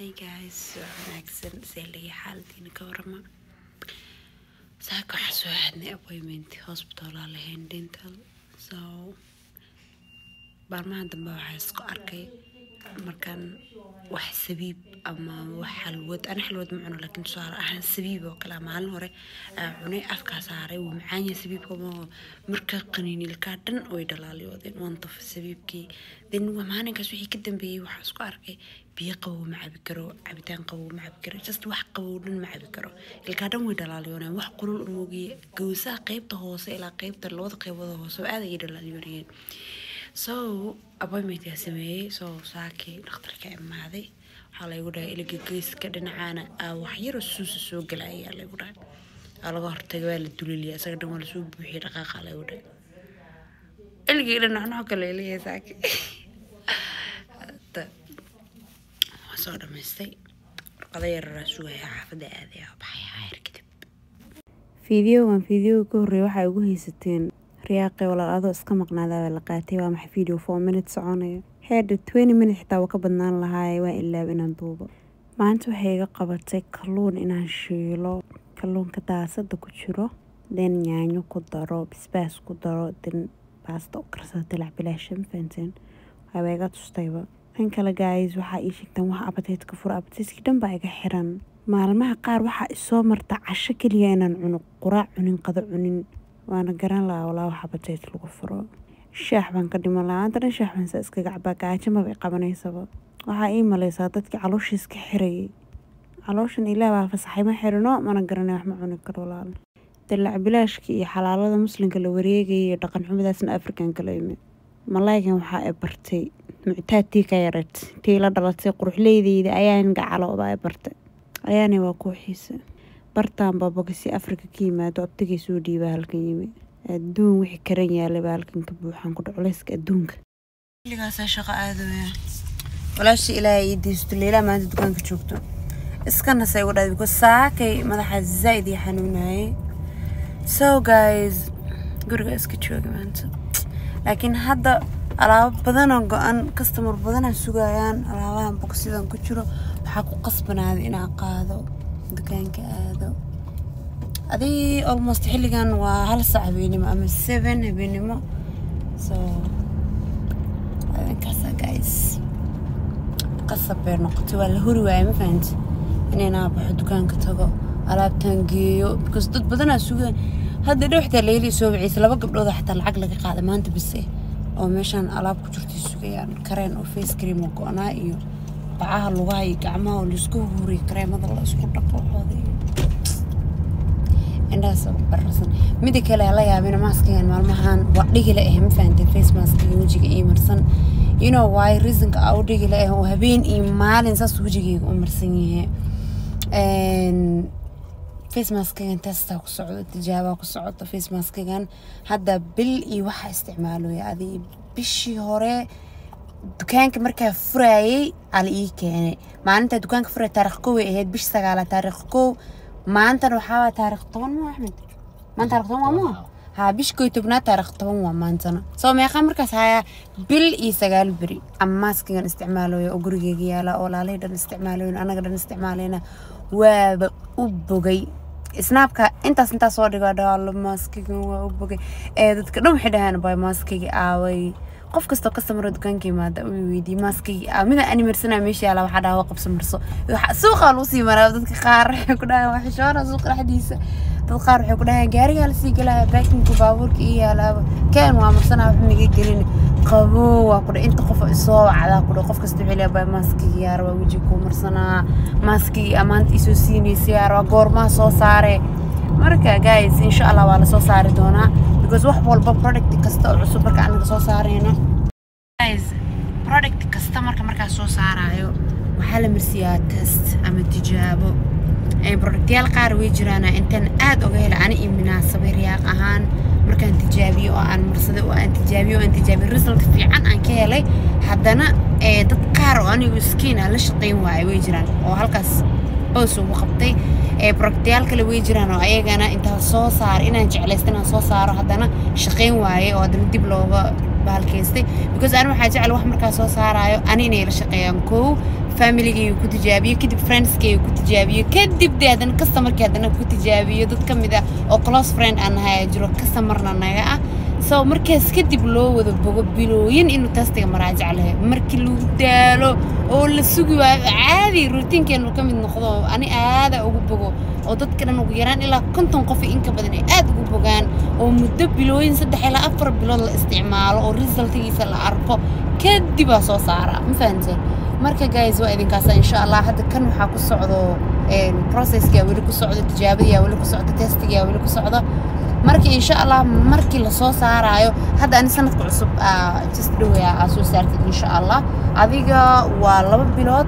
Hey guys, waa wanaagsan see laga xaaladiina ka warama saaka waxaa soo aadnay appointment hospital aa lahayn dental so maalmahan dambe waxaa isku arkay markaan wax sabiib ama wax xalwad ana xalwad ma cuno laakiin tusaale ahaan sabiib oo kale maalin hore aa cunay afkaa saaray wuu macaan yahay sabiibka ma marka qaniinilkaa dhan way dhalaaliyoodeen waan tafay sabiibkii then waa maalinkaas wixii ka dambeeyey waxaa isku arkay biyo qabow ma cabi karo cabitaan qabow ma cabi karo just wax qabow dhan ma cabi karo ilkaa dhan way dhalaaliyooneen wax qulul umoogiye gowsaha qeybta hoose ilaa qeybta labada qeybood hoose oo aad ayay dhalaaliyoonayeen so appointmentkaa sameeyey so saakii dhakhtarka imaaday waxaa laygu dhahay iliga geeska dhinacaana aa waxyaro suusa soo gala ayaa laygu dhahay aa laga hortagay waa la duliliya isaga dhan waa lasoo buuxiyay dhaqaaqa laygu dhahay iligii dhinac nooc kale leeyahay saaki Hadda waan soo dhamaystay warqado yararaa sugaya xaafadda aadaya baxaya hayr kadib fiidiyogan fiidiyowga ka horreeya waxay ugu haysateen riyaaqi walaal adoo iska maqnaadaa la qaatay waa maxay video four minutes soconaya heedha twenty minutes xitaa waa ka badnaan lahaaye waa ilaab inaan duubo maanta waxay iga qabatay kalluun inaan shiilo kalluunka daasada ku jiro den yaanyo ku daro basbaas ku daro den baasta u karsada dilac bilaasha ma fahanteen waaba iga tustayba tan kale gaayis waxaa ii sheegtaan wax abateedka fura abateedkii dhan baa iga xiran maalmaha qaar waxaa isoo marta casho keliya inaan cuno quraac cunin qado cunin waana garan lahaa walaa wax abateed lagu furo shaax baan ka dhiman lahaa anta dhan shaax baan saa iskaga cabaa gaajo maba i qabanaysaba waxaa ii maleysaa dadkii caloosha iska xirayay calooshan ilaah baa fasaxay ma xirino mana garanay wax ma cuni karo walaal dalac bilaashka iyo xalaalada muslimka la wareegayay iyo dhaqan xumidaasna afrikan kala imi malaygan waxaa i bartay muctaad tii ka yareed tii la dhalatay quruxleydeyda ayaan gacalo baa i bartay ayaani waa kooxiisa bartaan baabogasi afrika ka yimaado abtigay soo dhiibaa halkan yimi adduun wixii karan yaalay baa halkan ka buuxaan ku dhaculeyska adduunka xilligaasaa shaqo aadaya walaashii ilaahay ii deysto leilaa maanta dukaanka joogto iska nasay ugu dhahday because saakay madaxa zaa'id ii xanuunayay so guys guriga iska jooga maanta laakiin hadda alaabo badanoo go-an customer badanaa sugayaan alaabahan boksidan ku jiro waxaa ku qasbanaaday inaan qaado dukaanka aado adii almost xilligan waa hal sac habeenimo ama seven habeenimo so adinkaasa guys qasab bay noqotay waa la hori waaya ma fahanti inaynaa baxo dukaanka tago alaabtan geeyo because dad badanaa sugaan hadda dhow xitaa leeli soo wiciisa laba gabdhooda xataa lacag laga qaada maanta bise oo meeshaan alaab ku jirtay sugayaan kareen oo face cream oo go-naa iyo bacaha lugaha iyo gacmaha oo laisku huriyo kareemada la isku dhaqo waxooda iyo indhahaas ugu bararsan mida kale la yaabina maaskigan maalmahan waa dhigila ah ma fahanteen face maskiga wejiga ii marsan you know why reasonka aa u dhigila ah oo habeen iyo maalin saas wejigayga u marsan yahay face maskigan testaa ku socdo tijaabaa ku socota face maskigan hadda bil iyo waxaa isticmaalooya adii bishii hore dukaanka markaa furaayay ala ii keenay maalintaa dukaanka furay taarikh kow ay ahayd bish sagaala taarikh kow maantana waxaawaa taarikh toban ma axmed maanta taarikh toban waa ma haa bish kow iyo tobnaad taarikh toban waa maantana soo meeqaa markaas hayaa bil iyo sagaal beri ama maaskigan isticmaalooya oo gurigeyga yaala oo laalay dhan isticmaaloyn anaga dhan isticmaalayna waaba u bogay snaabka intaas intaas soo dhigo dhaalo maaskigan waa u bogay ee dadka dhan waxay dhahaan bay maaskigi aaway qof kastoo kastamaro dukaanka yimaada uu weydiiyey maaskigi aa mida ani marsanaa meesha yaala waxaa dhaha waa qabso marso suuqaa lagu sii maraa dadka qaar waxay ku dhahaan waa xishoona suuqa dhexdiisa dad qaar waxay ku dhahaan gaarigaa lasii galaya baakinku baabuurka ii yaalaaba keen waa marsanaa wax miga gelin qaboo waa kudha inta qof isoo wacdaa kudha qof kasta wuxuu leeyahay maaskigi yaar waa weji kuu marsanaa maaskigi amaanta isoo siinaysa yaar waa goormaa soo saare marka guys insha allah waa lasoo saari doonaa because wax walba product kasta oo cusub marka anaga soo saarayno guys product kasta marka markaa soo saarayo waxaa la marsiyaa test ama tijaabo productyaal qaar way jiraan intaan aad oga hela ani iyo munaasabay riyaaq ahaan markaan tijaabiyo oo aan marsaday oo aan tijaabiyo oo aan tijaabiyo result fiican aan ka helay haddana dad qaar oo anigu iskiin aan la shaqayn waayo way jiraan oo halkaas boos ugu qabtay productyaal kale way jiraan oo ayagana intaa soo saar inaan jeclaysta inaan soo saaro haddana shaqayn waaye oo haddana dib looga bahalkaystay because ani waxaa jecel wax markaa soo saarayo ani inay la shaqeeyaan kow familigayga ku tijaabiyo kadib friendskayga ku tijaabiyo kadib dee haddana customerkii haddana ku tijaabiyo dad ka mid ah oo close friend aan nahay ayaa jiro customerna naga ah so markaas kadib loo wada bogo bilooyin inuu testiga maraajac lehe markii lagu daalo oo la sugi waayo caadi routiinkeenu ka mid noqdo oo ani aada ugu bogo oo dadka dhan ugu yaraan ilaa konton qof iyo inka badan ay aad ugu bogaan oo muddo bilooyin saddex ilaa afar bilood la isticmaalo oo resultigiisa la arko kadibaa soo saara ma fahanteen marka guys waa idinkaasa insha allah hadda kan waxaa ku socdo processkaa weli ku socdo tijaabadiyaa weli ku socdo testigaa weli ku socdo marka insha allah markii lasoo saaraayo hadda ani sanadka cusub just dhowaya aa soo saartid insha allah adiga waa laba bilood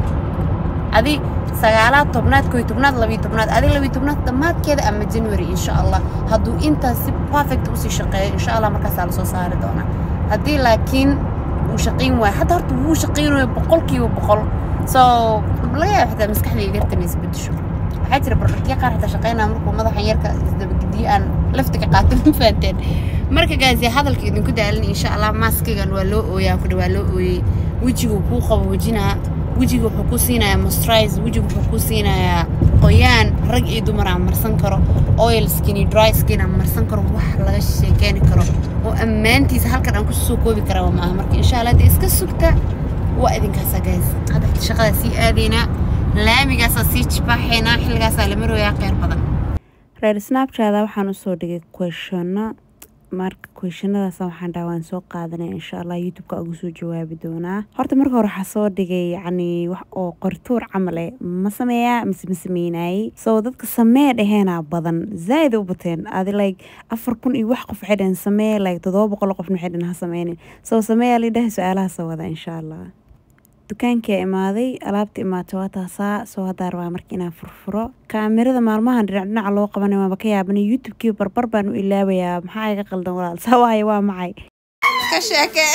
adi sagaalaad tobnaad koy tobnaad labiyo tobnaad adi labiyo tobnaad dhammaadkeeda ama january insha allah hadduu intaas si perfect usii shaqeeyo insha allah markaasaa lasoo saari doonaa haddii laakiin uu shaqayn waayo hadda horta wuu shaqaynayo boqolkiiba boqol so laga yaaba xitaa maskaxdayda yartan isbedesho waxaa jira bardharkiya qaar xitaa shaqaynaya markuu madaxan yarka isdabagediyo aan lafta ka qaato ma fahanteen marka gaasi hadalka idinku daalin insha allah maaskigan waa loo ooyaa kudha waa loo ooyey wejigu kuu qaboojinaa wejiga wuxuu ku siinayaa moisturize wejiga wuxuu ku siinayaa qoyaan rag iyo dumar aan marsan karo oil skin iyo dry skin aan marsan karo wax laga sheekeeni karo oo ammaantiisa halkan aan kusoo koobi karaa maaha marka insha allah dee iska sugta waa idinkaasa guys hadda shaqadaa sii aadaynaa laamigaasaa sii jibaaxaynaa xilligaasaa la marooyaa kheyr badan reer snapchada waxaan usoo dhigay questionno marka questionadaas waxaan dhaha waan soo qaadanaya insha allah youtube-ka ugu soo jawaabi doonaa horta marka hore waxaa soo dhigay yacni wax oo qortuur camal eh ma sameeyaa mise ma sameynayay soo dadka samee dheheenaa badan zaaid u bateen adi like afar kun iyo wax qof waxay dhaheen samee like todoba boqol qofna waxay dhaheen ha sameynin soo sameeyaa lidhahay su-aalaha soo wada insha allah dukaankii imaaday alaabta imaatay waa taasaa soo hadaa rabaa marka inaan furfuro kaamirada maalmahan dhinac dhinaca loo qabanay waaba ka yaabanay youtube-kii barbar baan u ilaabayaa maxaa iga qaldan walaal saa waayo waa macay ka sheeke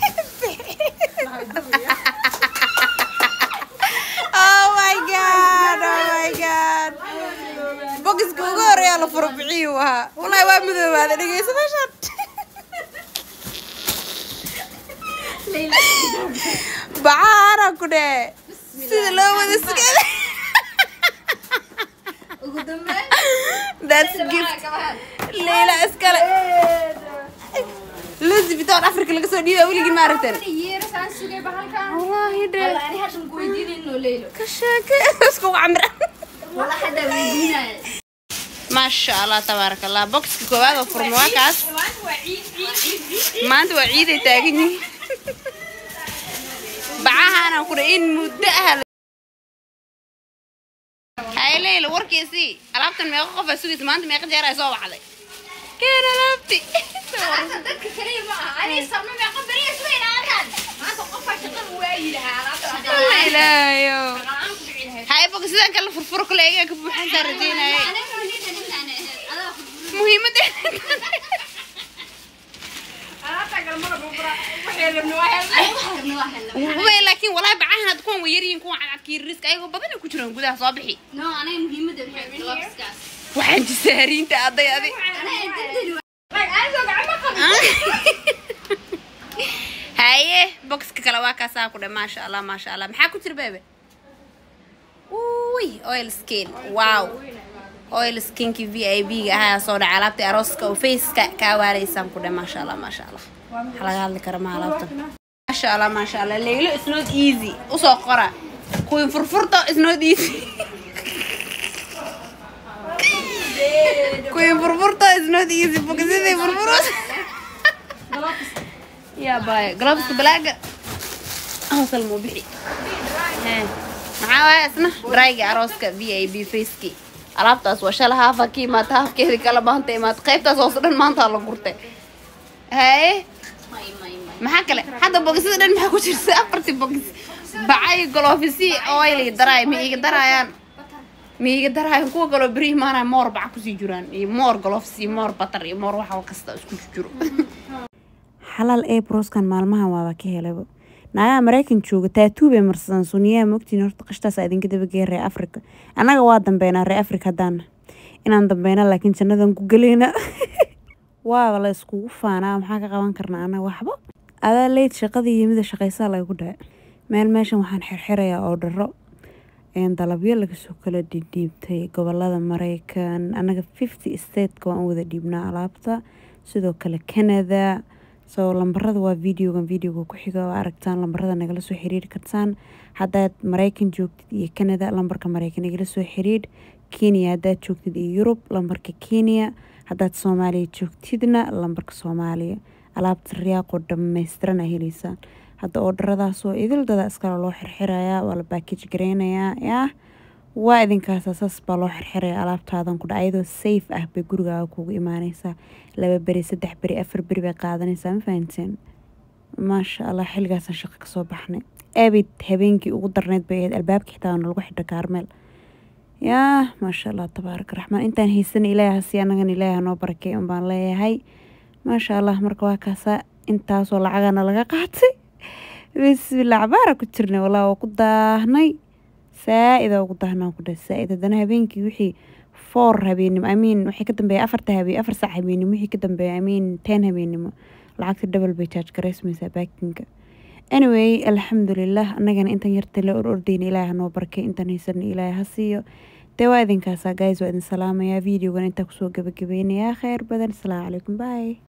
oh my god oh my god bogiska ugu horeeyaa la furo bixiyuu ahaa wallaahi waa madoobaada dhegeysa meeshaan bacaana ku dhee sida loo wada sugada That's gift. Leila iskale. Lucy bitoon Afrika laga soo dhiibay weligii ma aragteen. Wallaahi dee. Ka sheeke isku camra. maasha allah tabaaraka allah boxka koowaad oo furma waa kaas maanta waa ciiday taagan yihiin bacahaana ku in muddo ah hay leyla warkiisii alaabtan meeqa qof aa sugaysa maanta meeqa jeer ay soo baxday keen alaabti ilaayo hay boga sidaan kala furfuro kale egaa ka buuxantaa rajeynaya muhiimadda way laakiin walaa bacahan had kuwan way yaryihiin kuwan cadcadkii riska ayagoo badan ay ku jiraan gudaha soo bixi waxaan jisaariinta aday adi haye boxka kale waa kaasaa ku dhe maasha allah maasha allah maxaa ku jira bebe uy oil skin wow oil skinkii v i b ga ahaa soo dhaca alaabta arooska oo faceka kaa waaraysaan ku dhe maasha allah maasha allah waxaa laga hadli kara ma alaabtan maasha allah maasha allah leylo is not easy usoo qora kuwin furfurto is not easy kuwin furfurto is not easy bogasidii furfurus yaa baaya gloveska balaaga hawsal muu bixi maxaa waaya isna dryga arooska v i b facekii alaabtaas waa shala haafa ka imaata haafkeedii kala maanta imaata qaybtaas hoose dhan maanta la gurtay haye maxaa kale hadda bogisada dhan maxaa ku jirta afartii bogis bacay golofisi oil daraay ma iiga daraayaan ma iiga daraayaan kuwa kaloo beri imaanaya moor baca kusii jiraan iyo moor golofis iyo moor batar iyo moor wax kasta isku jiro xalaal ee broskan maalmahan waaba ka helayba naagaha maraykan jooga taatuu bay marsadaan suniyaha mogtiin horta qashtaas idinka dabageeya reer africa annaga waa dambeynaa reer africa haddaana inaan dambeyna laakiin jannadan ku geleyna waaba la iskugu faanaa maxaa ka qaban karnaa annaga waxba adaa leyd shaqadii yimida shaqaysaa lagu dhaca meel meeshan waxaan xirxirayaa oo dharo dalabyo lagasoo kala dhiibtay gobolada mareykan anaga fifty stateka waan u wada dhiibnaa alaabta sidoo kale canada soo lambarada waa videogan videoga ku xiga waa aragtaan lambarada nagala soo xiriiri kartaan haddaad mareykan joogtid iyo canada lambarka mareykan nagala soo xiriir kenya haddaad joogtid iyo yurub lambarka kenya haddaad soomaaliya joogtidna lambarka soomaaliya alaabta riyaaqoo dhammaystiran aa heleysaan hadda oodharadaasoo idildada iskale loo xirxirayaa waa la baakij gareynayaa yah waa idinkaasa saas baa loo xirxiraya alaabtaadan kudha ayadoo safe ah bay gurigaaga kugu imaaneysaa laba beri saddex beri afar beri bay qaadanaysaa ma fahanteen maasha allah xilligaasaan shaqo kasoo baxnay abid habeenkii ugu darneyd bay ahayd albaabka xitaa lagu xidha kaarmeel yaa maasha allah tabaaraka raxmaan intaan haysana ilaahi hasi anagana ilaahi hanoo barakey un baan leeyahay maasha allah marka waa kaasaa intaasoo lacagana laga qaatay bismillah cabaara ku jirnay walaa waa ku daahnay saa-ida ugu daahnaa ku dhahay saa-id haddana habeenkii wixii four habeenimo amiin wixii ka dambeeya afarta habeen afar saac habeenimo wixii ka dambeeya amiin ten habeenimo lacagta double bay charge garaysmaysaa baakinka anyway alxamdulilah annagana intan yarta la or ordeyna ilaahi hanoo barkay intan haysana ilaahi ha siiyo dee waa idinkaasaa guys waa idin salaamayaa videogan intaa kusoo gabagabeynayaa kheyr badan asalaamu calaykum bye